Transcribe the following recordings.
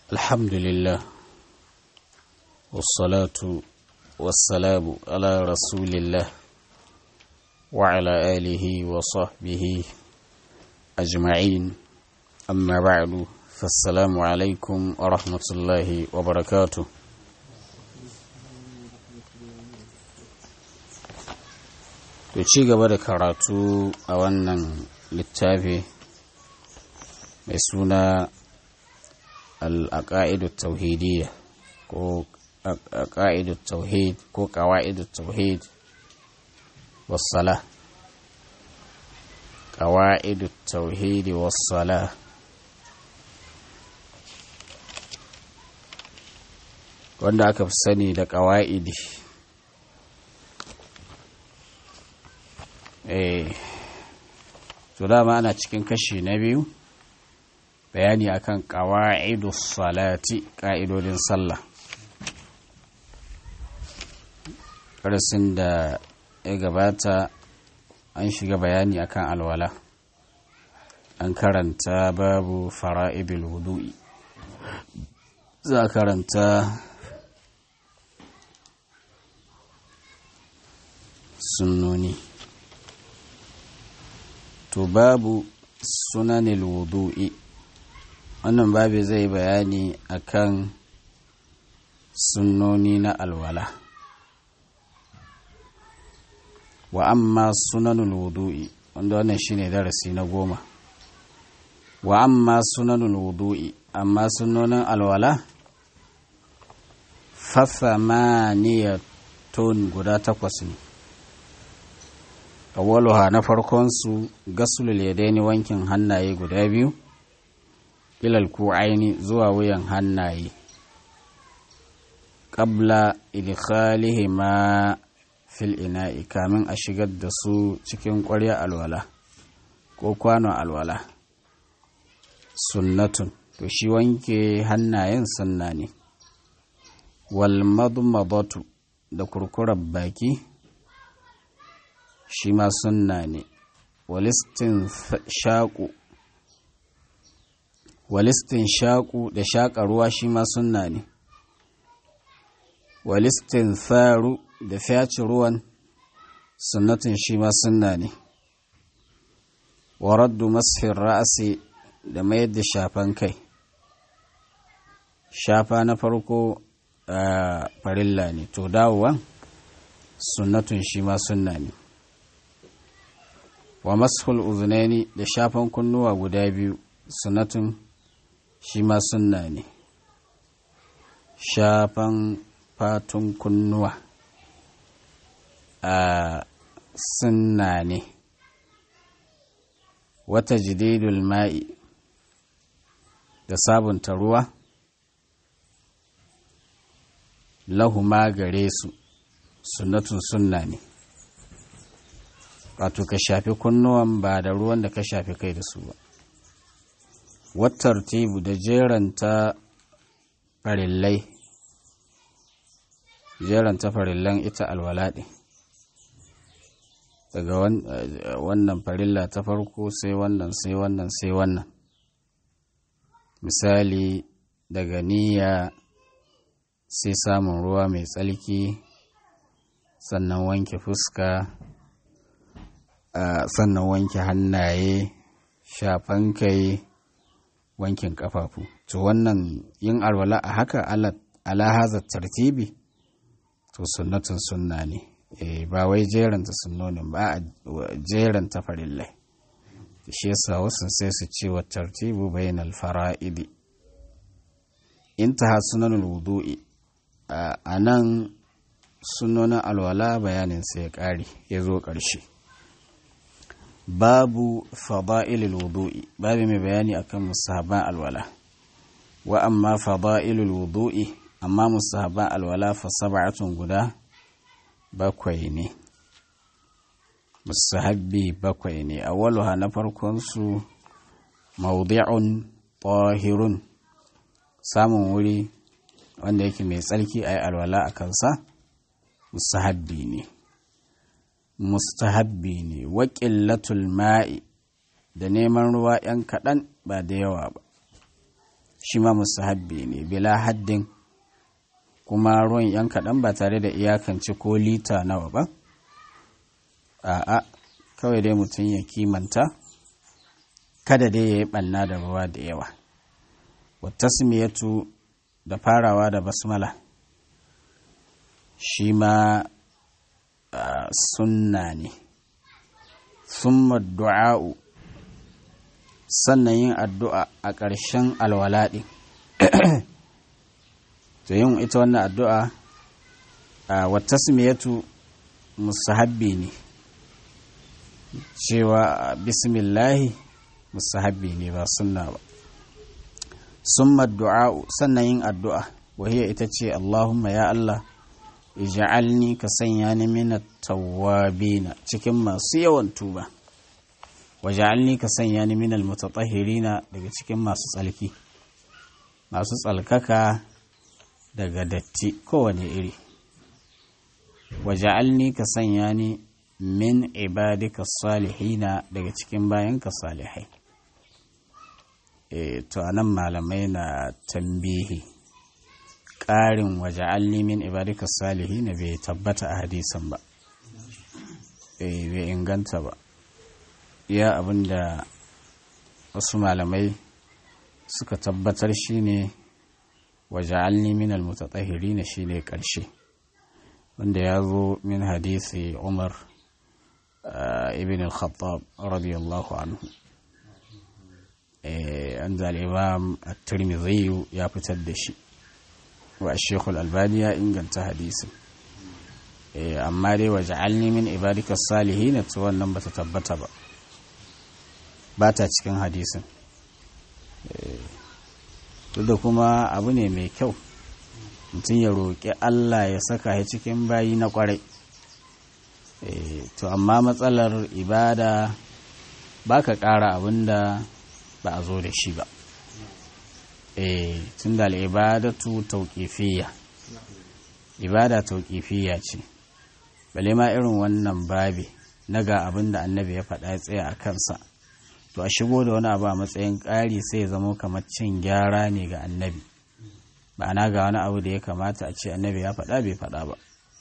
الحمد لله والصلاة والسلام على رسول الله وعلى آله وصحبه أجمعين أما بعد فالسلام عليكم ورحمة الله وبركاته to ci gaba da karatu a wannan littafi mai suna al'aƙa'idu tauhidiyya ko aƙa'idu tauhid ko ƙawa'idu tauhid wassala ƙawa'idu tauhidi wassala wanda aka fi sani da ƙawa'idi eh to dama ana cikin kashi na biyu bayani akan qawaidus salati ka'idodin sallah darasin da ya gabata an shiga bayani akan alwala an karanta babu fara'idul wudu'i za karanta sunnoni to babu sunanil wudu'i wannan babu zai bayani akan sunnoni na alwala wa amma sunanul wudu'i wanda wannan shine darasi na goma wa amma sunanul wudu'i amma sunnonin alwala fasamaniyatun guda takwas ne awwaluha na farkon su gasulul yadaini wankin hannaye guda biyu ilal ku'aini zuwa wuyan hannaye qabla idkhalihima fil ina'i kamin a shigar da su cikin ƙwarya alwala ko kwano alwala sunnatun to shi wanke hannayen sunna ne wal madmadatu da kurkurar baki shi ma sunna ne walistin shaƙu walistin shaƙu da shaƙa ruwa shi ma sunna ne walistin faru da fyaci ruwan sunnatin shi ma sunna ne waraddu masfin ra'asi da mayar da shafan kai shafa na farko a farilla ne to dawowa sunnatun shi ma sunna ne wa mashul uzunaini da shafan kunnuwa guda biyu sunatun shi ma sunna ne shafan fatun kunnuwa a sunna ne wata jididul ma'i da sabunta ruwa lahuma gare su sunnatun sunna ne wato ka shafi kunnuwan ba da ruwan da ka shafi kai da su ba wattar tebu da jeranta farillai jeranta farillan ita alwalaɗe daga wannan farilla ta farko sai wannan sai wannan sai wannan misali daga niyya sai samun ruwa mai tsalki sannan wanke fuska Uh, sannan wanke hannaye shafan kai wankin kafafu to wannan yin alwala a haka ala hazar tartibi to sunnatun sunna ne e, ba wai jeranta sunnonin ba a jeranta farillai shi yasa wasu sai su ce wa tartibu bayan alfara'idi intaha sunanul wudu'i a nan sunnonin alwala bayanin sai ya ƙare ya zo ƙarshe babu fada'ilul wudu'i babu mai bayani akan musahaban alwala wa amma fada'ilul wudu'i amma musahaban alwala fa sab'atun guda bakwai ne musahabbi bakwai ne awwaluha na farkon su mawdi'un tahirun samun wuri wanda yake mai tsarki ayi alwala a kansa musahabbi ne mustahabbi ne wa ƙillatul ma'i da neman ruwa ‘yan kaɗan ba da yawa ba shi ma mustahabbi ne bila haddin kuma ruwan yan kaɗan ba tare da iyakance ko lita nawa ba a'a kawai dai mutum ya kimanta kada dai ya yi ɓanna da ruwa da yawa wata da farawa da basmala shi ma sunna ne summa du'a'u sannan yin addu'a a ƙarshen alwalaɗi to yin ita wannan addu'a a wata simiyatu musahabbi ne cewa bismillahi musahabbi ne ba sunna ba summa du'a'u sannan yin addu'a wahiyar ita ce Allahumma ya Allah ija'alni ka sanya ni minat tawwabina cikin masu yawan tuba waja'alni ka sanya ni minal mutatahhirina daga cikin masu tsalki masu tsalkaka daga datti kowane iri waja'alni ka sanya ni min ibadika salihina daga cikin bayanka salihai e, to anan malamai na tambihi ƙarin waja'alni min ibadika salihina bai tabbata a hadisan ba e, bai inganta ba iya abinda wasu malamai suka tabbatar shine waja'alni min almutatahhirina shine karshe wanda ya zo min hadisi Umar ibn al-Khattab radiyallahu anhu an al-Imam at-Tirmidhi ya fitar da shi wa Sheikh al-Albani ya inganta hadisin amma dai waja'alni min ibadika salihin to wannan bata tabbata ba ba ta cikin hadisin duk da kuma abu ne mai kyau mutum ya roƙi Allah ya saka ya cikin bayi na ƙwarai to amma matsalar ibada ba ka ƙara abin da ba a zo da shi ba tun da al'ibadatu tauƙifiya ibada tauƙifiya ce bale ma irin wannan babi na ga abin da annabi ya faɗa ya tsaya a kansa to a shigo da wani abu a matsayin ƙari sai ya zama kamar cin gyara ne ga annabi ma'ana ga wani abu da ya kamata a ce annabi ya faɗa bai faɗa ba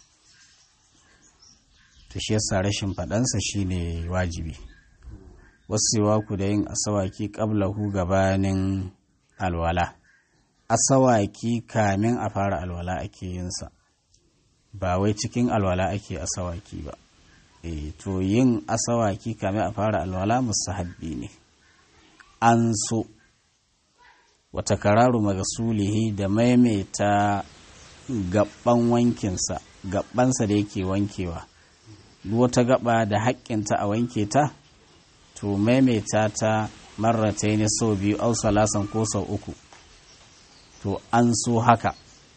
to shi yasa rashin faɗansa shine wajibi wasu ku da yin asawaki ƙablahu gabanin alwala asawaki kamin a fara alwala ake yinsa ba wai cikin alwala ake asawaki ba e, to yin asawaki kamin a fara alwala musahabbi ne an so wata kararu magasulihi da maimaita gaban wankinsa gabansa da yake wankewa wata gaba da haƙƙinta a wanke ta to maimaita ta marrata ne sau biyu au salasan ko sau uku to an so haka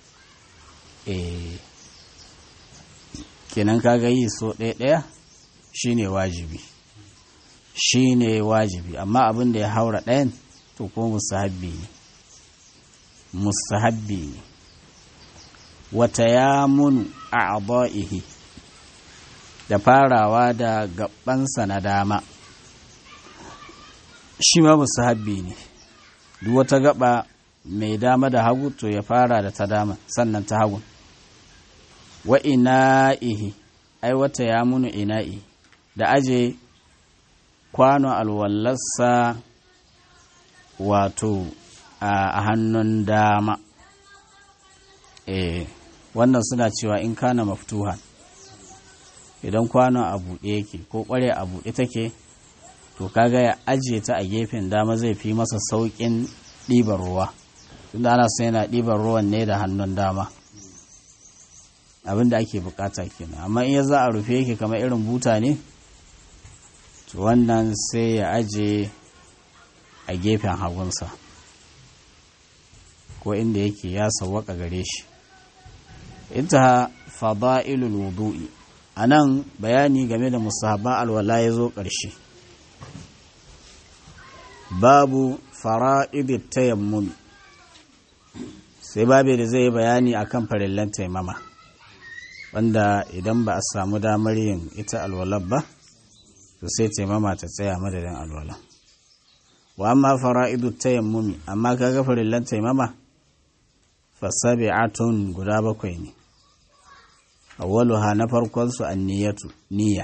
eh kenan kaga yi so ɗaya ɗaya shine wajibi shine wajibi amma abin da ya haura ɗayan to ko musahabbi ne musahabbi ne wata ya munu a aba'ihi da farawa da gabansa na dama shi ma musahabbi ne duk wata gaba mai dama da hagu to ya fara da ta dama sannan ta hagun wa ina'ihi ai wata ya munu ina'i da aje kwano alwallarsa wato a hannun dama eh wannan suna cewa in kana maftuha idan kwano a buɗe yake ko ƙware a buɗe take to kaga ya ajiye ta a gefen dama zai fi masa sauƙin ɗiban ruwa tunda ana son yana ɗiban ruwan ne da hannun dama abin da ake bukata kenan amma in ya za a rufe yake kamar irin buta ne to wannan sai ya aje a gefen hagunsa ko inda yake ya sawwaka gare shi ita fada'ilul wudu'i anan bayani game da musahaba alwala ya zo ƙarshe babu fara'idit tayammum sai babu da zai bayani akan farillan taimama wanda idan ba a samu damar yin ita alwalar ba to sai taimama ta tsaya madadin alwala wa amma fara'idu tayammumi amma kaga farillan taimama fasabi'atun guda bakwai ne awwaluha na farkon su anniyatu niyya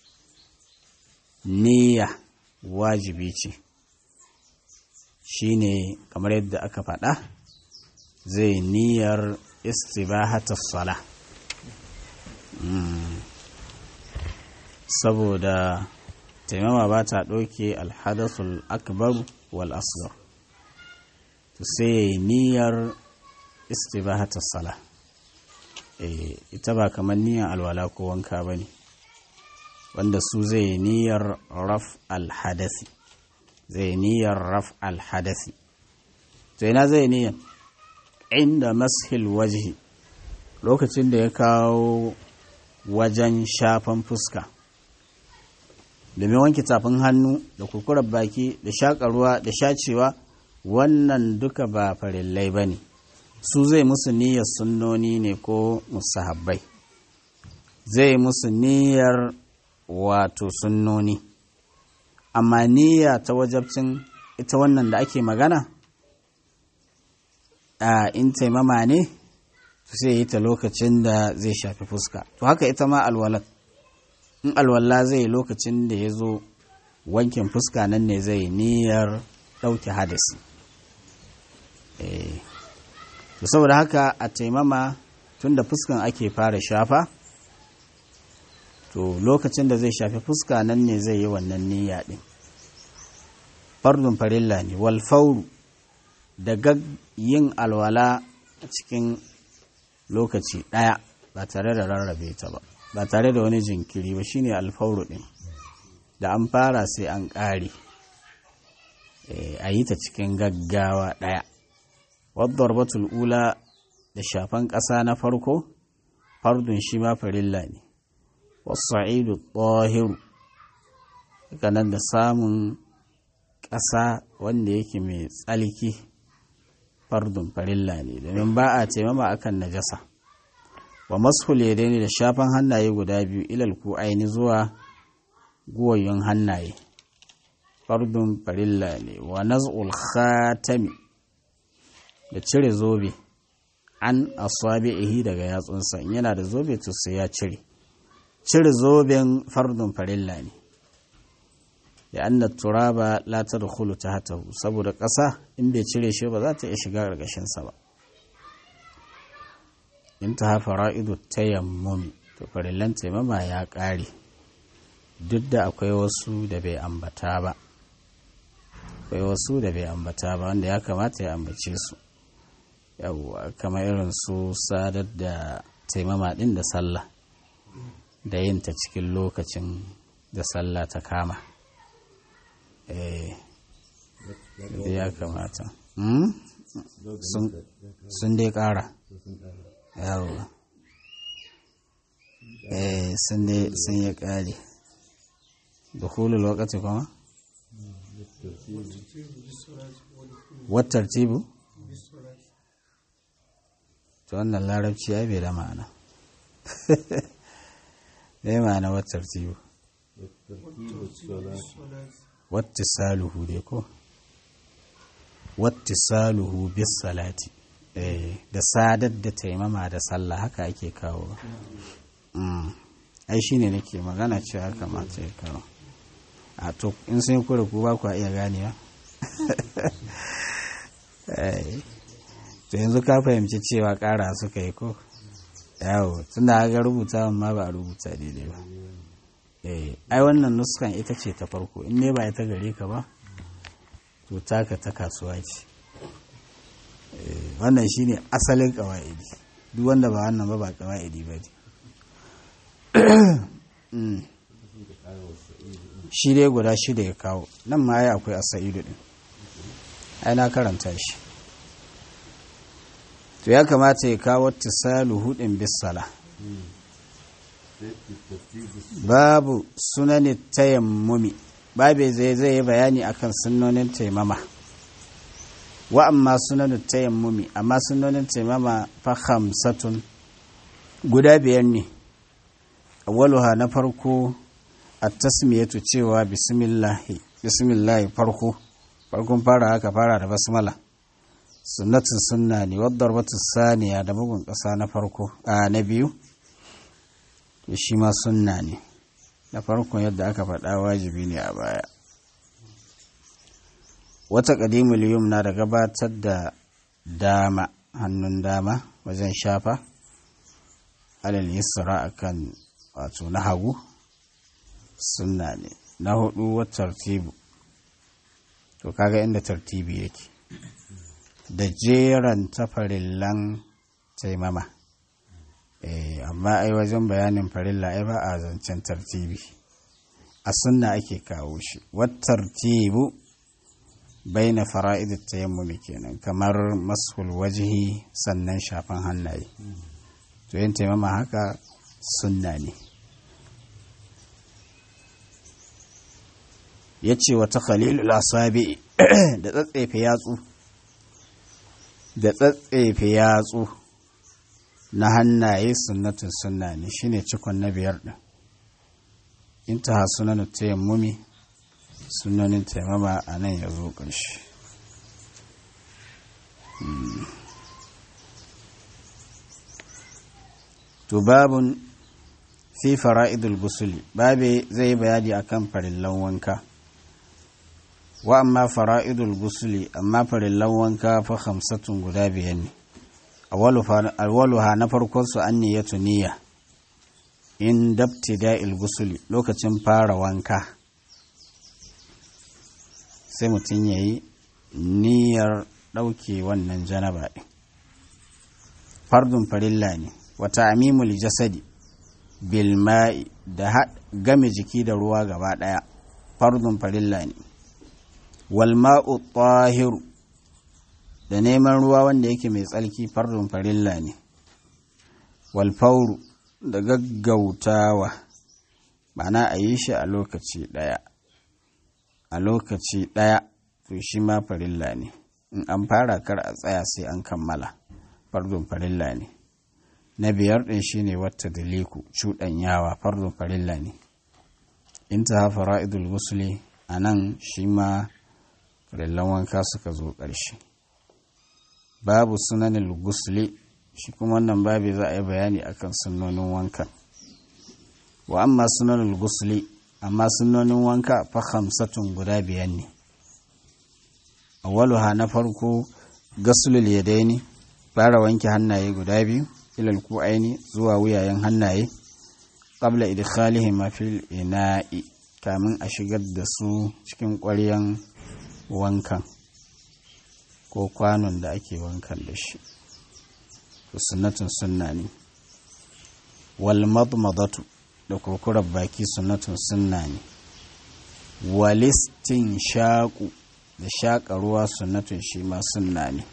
niyya wajibi ce shine kamar yadda aka faɗa zai niyyar istibahatus sala saboda taimama ba ta ɗauke alhadasul akbar wal asghar to sai ya yi niyyar istibahatar sala ita ba kamar niyyar alwala ko wanka ba ne wanda su zai yi niyyar raf alhadasi zai niyyar raf alhadasi to ina zai niyyar inda mashil wajihi lokacin da ya kawo wajen shafan fuska domin wanke tafin hannu da kurkurar baki da shaƙa ruwa da shacewa wannan duka ba farillai ba ne su zai musu niyyar sunnoni ne ko musahabbai zai musu niyyar wato sunnoni amma niyya ta wajabcin ita wannan da ake magana a in taimama ne sai yi ta lokacin da zai shafi fuska to haka ita ma alwalat in alwala zai yi lokacin da ya zo wankin fuska nan ne zai niyyar ɗauke hadasi to saboda haka a taimama tun da fuskan ake fara shafa to lokacin da zai shafi fuska nan ne zai yi wannan niyya ɗin fardun farilla ne walfauru da yin alwala a cikin lokaci ɗaya ba tare da rarrabe ta ba ba tare da wani jinkiri ba shine alfauru ɗin da an fara sai an ƙare a yi ta cikin gaggawa ɗaya wadda batul ula da shafan ƙasa na farko fardun shi ma farilla ne wasa'idu tsohiru nan da samun ƙasa wanda yake mai tsalki fardun farilla ne domin ba a taimama akan najasa wa mashul yadaini da shafan hannaye guda biyu ilal ku aini zuwa guwayyun hannaye fardun farilla ne wa naz'ul khatami da cire zobe an asabi'ihi daga yatsunsa in yana da zobe to sai ya cire cire zoben fardun farilla ne da anna turaba la tadkhulu tahtahu saboda ƙasa in bai cire shi ba za ta iya shiga ƙarƙashin sa ba in ta fara'idu tayammumi to farillan taimama ya ƙare duk da akwai wasu da bai ambata ba akwai wasu da bai ambata ba wanda ya kamata ya ambace su yawwa kamar irin su sadar da taimama ɗin da sallah da yin ta cikin lokacin da sallah ta kama eh ya kamata sun dai ƙara yawwa eh sun yi ƙari da hulul wakati kuma wattar tibu to wannan larabci ya bai da ma'ana bai ma'ana wattar tibu wata saluhu dai ko wata saluhu bis salati da sadar da taimama da sallah haka ake kawo ai shi ne nake magana cewa kamata ya kawo a to in sun kura ku ba ku iya ganewa to yanzu ka fahimci cewa kara suka yi ko yawo tunda ga rubuta ma ba a rubuta daidai ba ai wannan nuskan ita ce ta farko in ne ba ita gare ka ba to taka ta kasuwa ce wannan shine asalin kawa'idi duk wanda ba wannan ba ba kawa'idi ba ne shi dai guda shida ya kawo nan ma ya akwai asa'idu din ai na karanta shi to ya kamata ya kawo tisalu hudin bisala babu sunani tayammumi babe zai zai yi bayani akan sunonin taimama wa amma sunanin tayammumi amma sunonin taimama fa khamsatun guda biyar ne awwaluha na farko at tasmiyatu cewa bismillahi bismillahi farko farkon fara haka fara da basmala sunnatin sunna ne wadda batu saniya da bugun ƙasa na farko a na biyu shi ma sunna ne na farkon yadda aka faɗa wajibi ne a baya wata ƙadimul yumna da gabatar da dama hannun dama wajen shafa alal yusra akan wato na hagu sunna ne na hudu wata tartibu to kaga inda tartibi yake da jeran tafarillan taimama eh amma ai wajen bayanin farilla ai ba a zancen tartibi a sunna ake kawo shi wat tartibu baina fara'id tayammumi kenan kamar mashul wajhi sannan shafan hannaye to yin taimama haka sunna ne ya ce wata khalilul asabi da tsatsefe yatsu da tsatsefe yatsu na hannaye sunnatin sunna ne shine cikon na biyar din intaha sunan tayammumi sunanin taimama a nan ya zo ƙarshe to babun fi fara'idul gusuli babe zai bayani akan farillan wanka wa amma fara'idul gusuli amma farillan wanka fa hamsatun guda biyan ne awwaluha na farkon su an niyyatu niyya in dabtida'il gusuli lokacin fara wanka sai mutum ya yi niyyar ɗauke wannan janaba ɗin fardun farilla ne wata amimul jasadi bilma'i da game jiki da ruwa gaba ɗaya fardun farilla ne walma'u tahiru da neman ruwa wanda yake mai tsarki fardun farilla ne walfauru da gaggautawa ma'ana a yi shi a lokaci ɗaya a lokaci ɗaya to shi ma farilla ne in an fara kar a tsaya sai an kammala fardun farilla ne na biyar ɗin shi ne wata daliku cuɗanyawa fardun farilla ne in ta hafa ra'idul gusuli a nan shi ma farillan wanka suka zo ƙarshe babu sunanin gusuli shi kuma wannan babi za a yi bayani akan sunonin wankan wa amma sunanin gusuli amma sunnonin wanka fa hamsatun guda biyan ne awwaluha na farko gasulul yadaini fara wanke hannaye guda biyu ilal ku'aini zuwa wuyayen hannaye qabla idkhalihim fil ina'i kamin a shigar da su cikin ƙwaryan wankan ko kwanon da ake wankan da shi sunnatun sunna ne wal madmadatu da kurkurar baki sunnatun sunna ne walistin shaƙu da shaƙa ruwa sunnatun shi ma sunna ne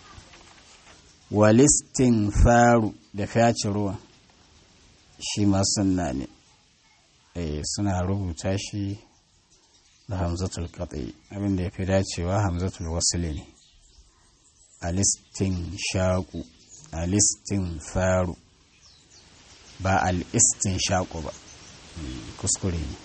walistin faru da fyace ruwa shi ma sunna ne eh suna rubuta shi da hamzatul qat'i abinda ya fi dacewa hamzatul wasli ne alistin shaƙu alistin faru ba al'istin shaƙo ba kuskure ne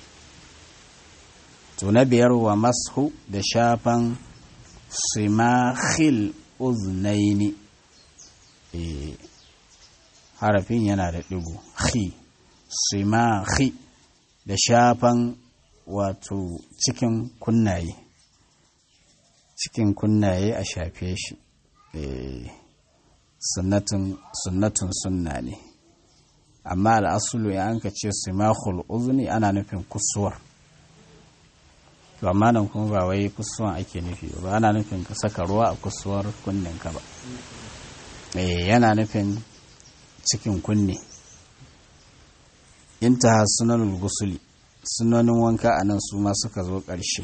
to na biyar wa mashu da shafan simahil uznaini e, harafin yana da ɗigo hi simahi da shafan wato cikin kunnaye cikin kunnaye a shafe shi e, sunnatun sunna ne amma al'asulu ya anka ce simahul uzni ana nufin kusuwar to amma nan kuma ba wai kusuwan ake nufi ba ana nufin ka saka ruwa a kusuwar kunninka ba eh yana nufin cikin kunne intaha sunanul gusuli sunanin wanka a nan su ma suka zo ƙarshe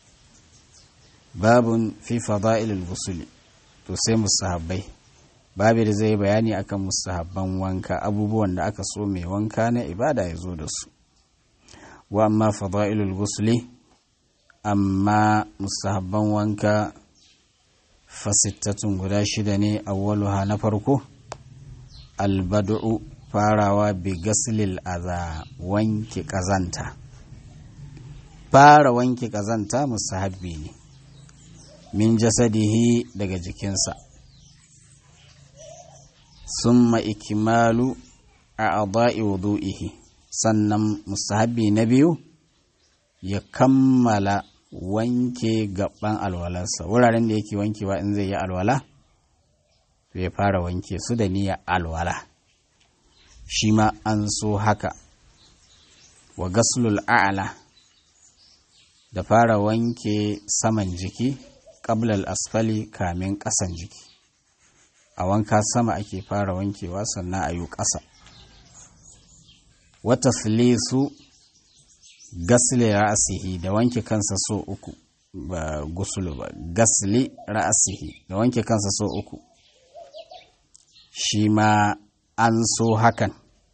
babun fi fada'ilul gusuli to sai musahabbai babu da zai bayani akan musahabban wanka abubuwan da aka so mai wanka na ibada ya zo da su wa amma fada'ilul gusuli amma musahabban wanka fasittatun guda shida ne awwaluha na farko albad'u farawa bi gaslil aza wanke kazanta fara wanke kazanta musahabbi ne min jasadihi daga jikinsa summa ikimalu a adai wudu'ihi sannan mustahabi na biyu ya kammala wanke gaban alwalarsa wuraren da yake wankewa in zai yi alwala ya fara wanke su da niyyar alwala shi ma an so haka wa gaslul a'la da fara wanke saman jiki ƙablal asfali kamin ƙasan jiki a wanka sama ake fara wankewa sannan a yi ƙasa wata su gasli ra'asihi da wanke kansa so uku ba gusulu ba gasli ra'asihi da wanke kansa so uku shi ma an so hakan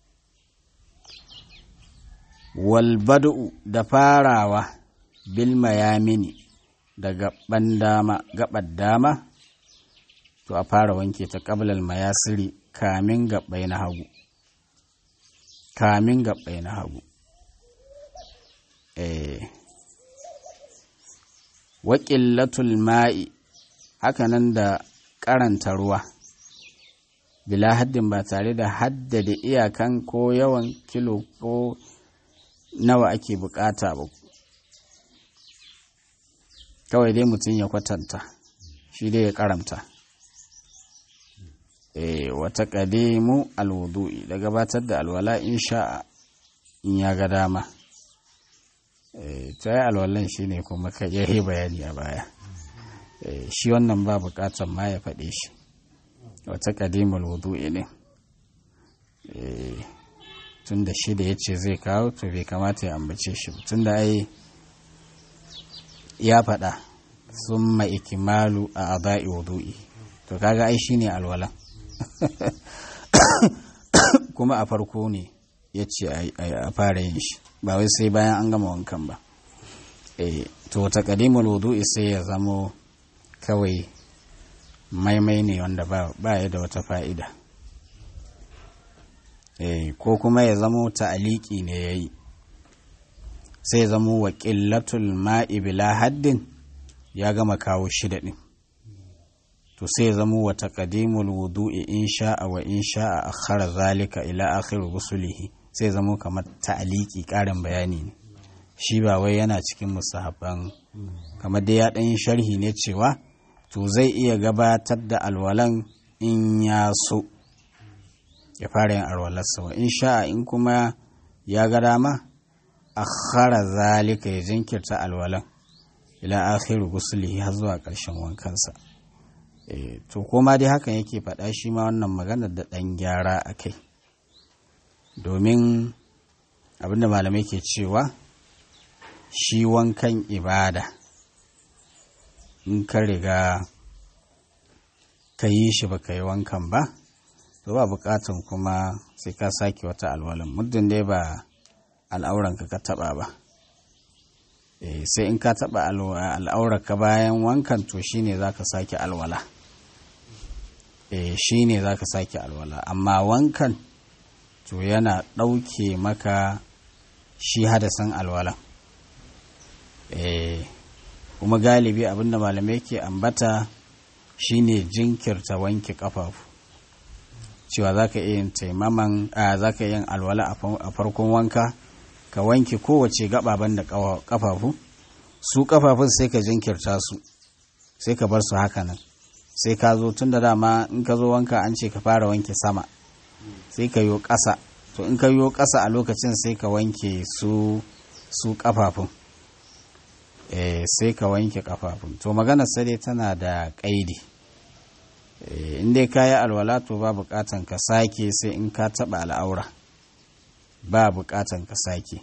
walbadu da farawa bil mayamini da gaban dama gabar dama to a fara wanke ta qablal mayasiri kamin gabbai na hagu kamin gabbai na hagu eh wa qillatul ma'i hakanan da karanta ruwa bila haddin ba tare da haddada iyakan ko yawan kilo ko nawa ake bukata ba kawai dai mutum ya kwatanta shi dai ya karamta e, wata ƙadimu alwudu'i da gabatar da alwala in sha'a in ya ga dama e, ta yi alwalan shi ne kuma ka yi bayani a baya e, shi wannan ba bukatan ma ya faɗe shi wata ƙadimu alwudu'i ne e, tun da shi da ya ce zai kawo to bai kamata ya ambace shi tun da ai ya faɗa sun ikimalu a aba'i wudu'i to kaga ai shine alwalan kuma a farko ne ya ce a fara yin shi ba wai sai bayan an gama wankan ba e, to ta kadimul wudu'i sai ya zamo kawai maimai ne wanda ba ya da wata fa'ida e, ko kuma ya zamo ta'aliki ne ya yi sai ya zamo wa ƙillatul ma'i bila haddin ya gama kawo shida ɗin to sai ya zamo wa taqdimul wudu'i in sha'a wa in sha'a akhara zalika ila akhir rusulihi sai ya zamo kamar ta'aliki ƙarin bayani ne shi ba wai yana cikin musahaban kamar dai ya ɗan sharhi ne cewa to zai iya gabatar da alwalan in ya so ya fara yin alwalarsa wa in sha'a in kuma ya ga dama akhara zalika ya jinkirta alwalan ila akhiru gusulihi har zuwa ƙarshen wankansa e, to koma dai hakan yake faɗa shi ma wannan maganar da ɗan gyara a kai domin abinda malamai ke cewa shi wankan ibada in ka riga ka yi shi ba ka yi wankan ba to ba bukatan kuma sai ka sake wata alwalan muddin dai ba al'auranka ka taba ba sai in ka taba al'aurarka bayan wankan to shine za ka sake alwala shine za ka sake alwala amma wankan to yana ɗauke maka shi hadasan alwala kuma galibi abinda malamai ke ambata shine jinkirta wanke kafafu cewa za ka iya yin taimaman za ka yin alwala a farkon wanka ka wanke kowace gababan da kafafu su kafafun sai ka jinkirta su sai ka bar su haka nan sai ka zo tun da dama in ka zo wanka an ce ka fara wanke sama sai ka yo ƙasa to in ka yo ƙasa a lokacin sai ka wanke su su kafafun eh sai ka wanke kafafun to maganar sai dai tana da ƙaidi in dai ka yi alwala to ba buƙatan ka sake sai in ka taɓa al'aura ba buƙatan ka sake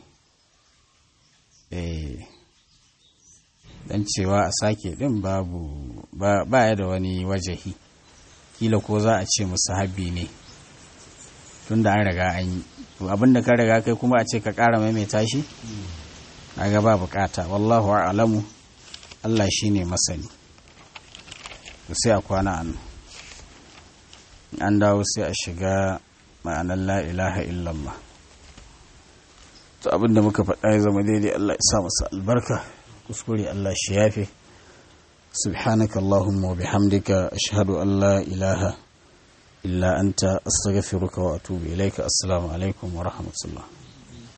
dan cewa a sake ɗin babu ba ya da wani wajahi kila ko za a ce musu habi ne tun da an riga an yi to abinda ka riga kai kuma a ce ka ƙara maimaita shi ga ba buƙata wallahu a'lamu Allah shine masani to sai a kwana an an dawo sai a shiga ma'anar la ilaha illallah to abinda muka faɗa ya zama daidai Allah ya sa masa albarka kuskure Allah shi yafe سبحانك اللهم وبحمدك أشهد أن لا إله إلا أنت أستغفرك وأتوب إليك السلام عليكم ورحمة الله